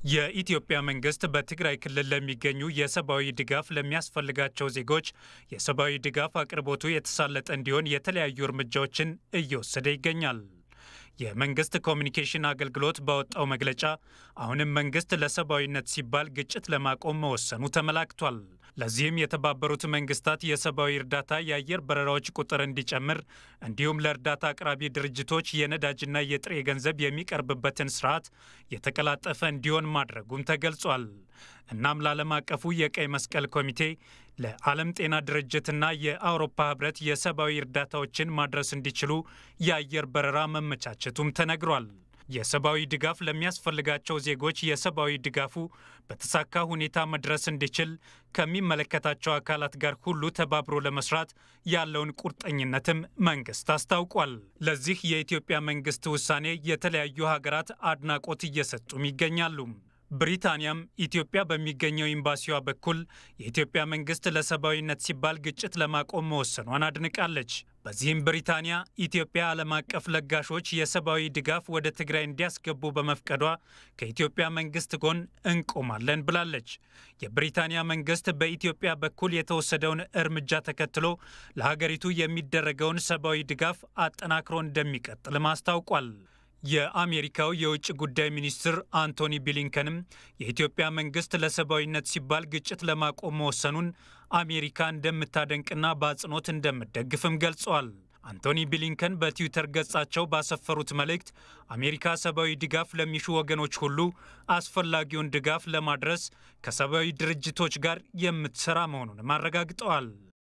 የኢትዮጵያ መንግስት በትግራይ ክልል ለሚገኙ የሰብአዊ ድጋፍ ለሚያስፈልጋቸው ዜጎች የሰብአዊ ድጋፍ አቅርቦቱ የተሳለጠ እንዲሆን የተለያዩ እርምጃዎችን እየወሰደ ይገኛል። የመንግስት ኮሚኒኬሽን አገልግሎት ባወጣው መግለጫ አሁንም መንግስት ለሰብአዊነት ሲባል ግጭት ለማቆም መወሰኑ ተመላክቷል። ለዚህም የተባበሩት መንግስታት የሰብአዊ እርዳታ የአየር በረራዎች ቁጥር እንዲጨምር እንዲሁም ለእርዳታ አቅራቢ ድርጅቶች የነዳጅና የጥሬ ገንዘብ የሚቀርብበትን ስርዓት የተቀላጠፈ እንዲሆን ማድረጉም ተገልጿል። እናም ለዓለም አቀፉ የቀይ መስቀል ኮሚቴ ለዓለም ጤና ድርጅትና የአውሮፓ ህብረት የሰብአዊ እርዳታዎችን ማድረስ እንዲችሉ የአየር በረራ መመቻቸቱም ተነግሯል። የሰብአዊ ድጋፍ ለሚያስፈልጋቸው ዜጎች የሰብአዊ ድጋፉ በተሳካ ሁኔታ መድረስ እንዲችል ከሚመለከታቸው አካላት ጋር ሁሉ ተባብሮ ለመስራት ያለውን ቁርጠኝነትም መንግስት አስታውቋል። ለዚህ የኢትዮጵያ መንግስት ውሳኔ የተለያዩ ሀገራት አድናቆት እየሰጡም ይገኛሉ። ብሪታንያም ኢትዮጵያ በሚገኘው ኤምባሲዋ በኩል የኢትዮጵያ መንግስት ለሰብአዊነት ሲባል ግጭት ለማቆም መወሰኗን አድንቃለች። በዚህም ብሪታንያ ኢትዮጵያ ዓለም አቀፍ ለጋሾች የሰብአዊ ድጋፍ ወደ ትግራይ እንዲያስገቡ በመፍቀዷ ከኢትዮጵያ መንግስት ጎን እንቆማለን ብላለች። የብሪታንያ መንግስት በኢትዮጵያ በኩል የተወሰደውን እርምጃ ተከትሎ ለሀገሪቱ የሚደረገውን ሰብአዊ ድጋፍ አጠናክሮ እንደሚቀጥልም አስታውቋል። የአሜሪካው የውጭ ጉዳይ ሚኒስትር አንቶኒ ብሊንከንም የኢትዮጵያ መንግስት ለሰብአዊነት ሲባል ግጭት ለማቆም መወሰኑን አሜሪካ እንደምታደንቅና በአጽንኦት እንደምትደግፍም ገልጸዋል። አንቶኒ ብሊንከን በትዊተር ገጻቸው ባሰፈሩት መልእክት አሜሪካ ሰብአዊ ድጋፍ ለሚሹ ወገኖች ሁሉ አስፈላጊውን ድጋፍ ለማድረስ ከሰብአዊ ድርጅቶች ጋር የምትሰራ መሆኑንም አረጋግጠዋል።